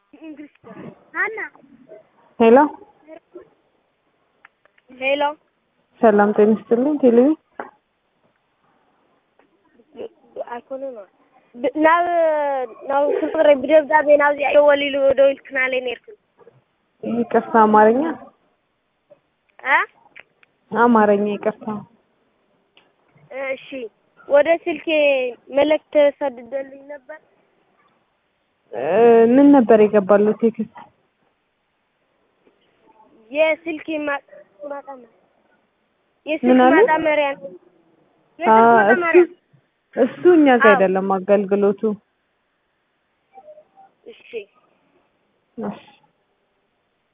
ሄሎ ሄሎ ሰላም ጤና ይስጥልኝ። ቴሌቪ ኣይኮነ ናብ ናብ ክብረ ብደብዳቤ ናብዚኣ ደወሊሉ ደዊልክናለይ ነርኩ ይቅርታ፣ አማርኛ አ አማርኛ ይቅርታ። እሺ ወደ ስልኬ መልእክት ተሰድደልኝ ነበር። እ ምን ነበር የገባለው ቴክስት? የስልክ ማ- ማጣመሪያ ምን የስልክ አለ? ማጣመሪያ ነው። አ የስልክ እሱ ማጣመሪያ እሱ እኛ ጋር አዎ። አይደለም አገልግሎቱ። እሺ እሺ